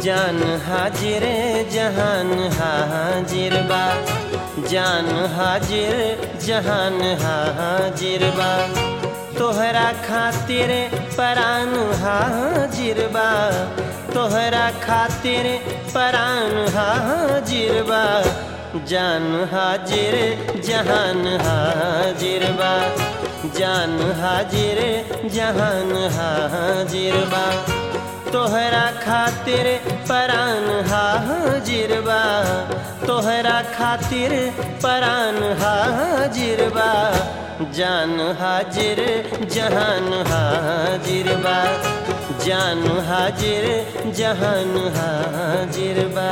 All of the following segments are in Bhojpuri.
जान हाजिर जहान हाजिर बा जान हाजिर जहान हाजिर बा तोहरा खातिर परान हाजिर बा तोहरा खातिर परान हाजिर बा जान हाजिर जहान हाजिर बा जान हाजिर जहान हाजिर बा तोहरा खातिर परान हाजिर बा तोहरा खातिर परान हाजिर बा जान हाजिर जहान हाजिर बा जान हाजिर जहान हाजिर बा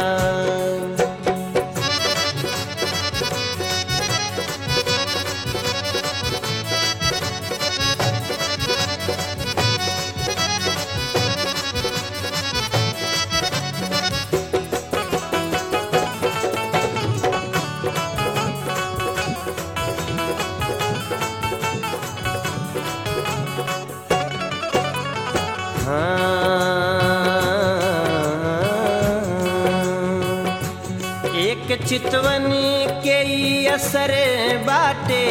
हाँ। एक चितवन के ई असर बाटे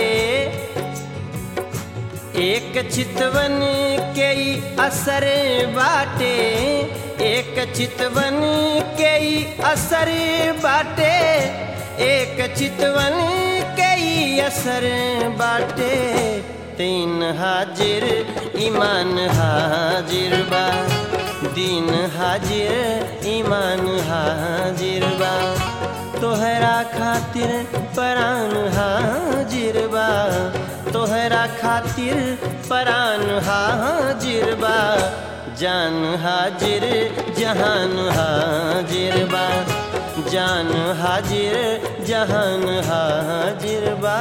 एक चितवन के ई असर बाटे एक चितवन के ई असर बाटे एक चितवन के ई असर बाटे तीन हाजिर ईमान हाजिर बा दीन हाजिर ईमान हाजिर बा तोहरा खातिर परान हाजिर बा तोहरा खातिर परान हाजिर बा जान हाजिर जहान हाजिर बा जान हाजिर जहान हाजिर बा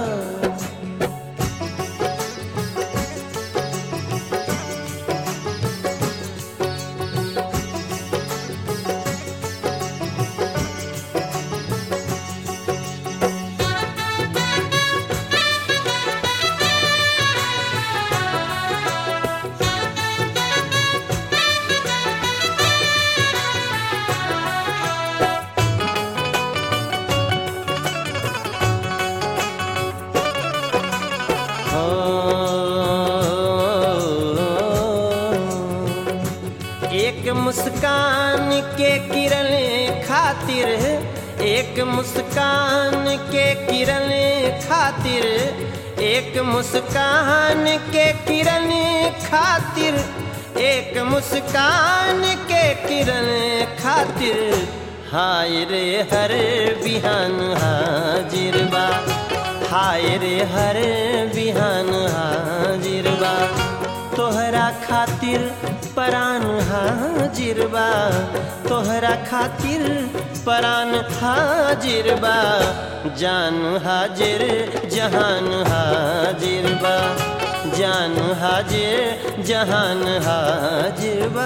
एक मुस्कान के किरण खातिर एक मुस्कान के किरण खातिर एक मुस्कान के किरण खातिर एक मुस्कान के किरण खातिर हाय रे हर बिहान हाजिर बा हाय रे हर बिहान हाजिर बा तोहरा खातिर परान हाजिर बा तोहरा खातिर परान हाजिर बा जान हाजिर जहान हाजिर बा जान हाजिर जहान हाजिर बा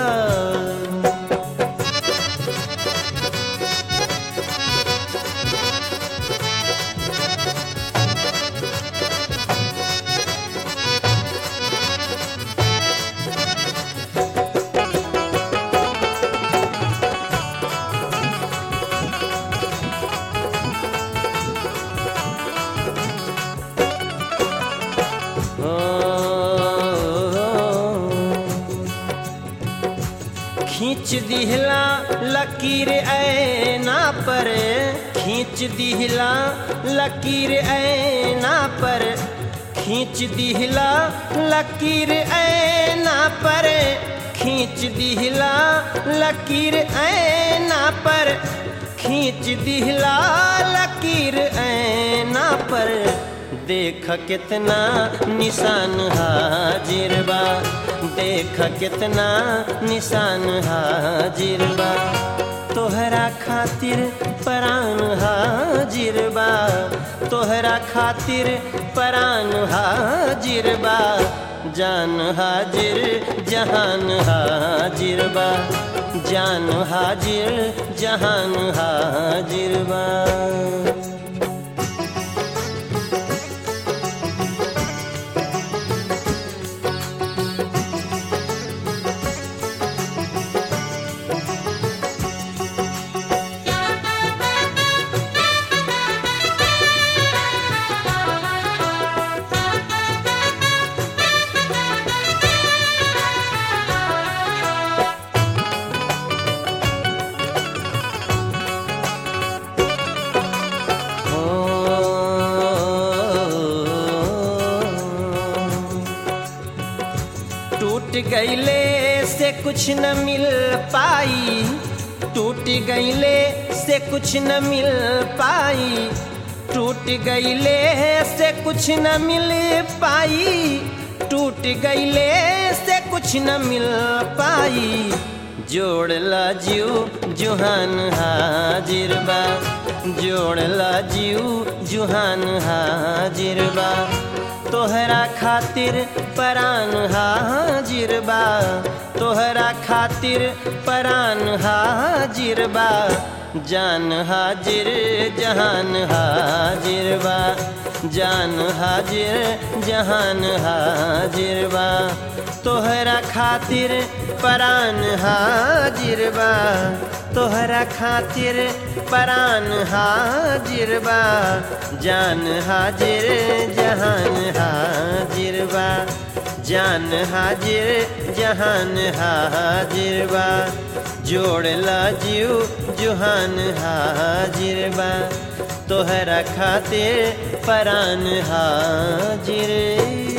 खींच दिहला लकीर ऐना पर खींच दिहला लकीर ऐना पर खींच दिहला लकीर ऐना पर खींच दिहला लकीर ऐना पर खींच दिहला लकीर ऐना पर देख कितना निशान हाजिर बा देख कितना निशान हाजिर बा तोहरा खातिर परान हाजिर बा तोहरा खातिर परान हाजिर बा जान हाजिर जहान हाजिर बा जान हाजिर जहान हाजिर बा गईले से कुछ न मिल पाई टूट गईले से कुछ न मिल पाई टूट गईले से कुछ न मिल पाई टूट गईले से कुछ न मिल पाई जोड़ला जीव जुहान हाजिर बा जोड़ला जीव जुहान हाजिर बा तोहरा खातिर परान हाजिर बा तोहरा खातिर परान हाजिर बा जान हाजिर जहान हाजिर बा जान हाजिर जहान हाजिर बा तोहरा खातिर परान हाजिर बा तोहरा खातिर परान हाजिर बा जान हाजिर जहान हाजिर बा जान हाजिर जहान हाजिर बा जोड़ला जीव जुहान हाजिर बा तोहरा खातिर परान हाजिर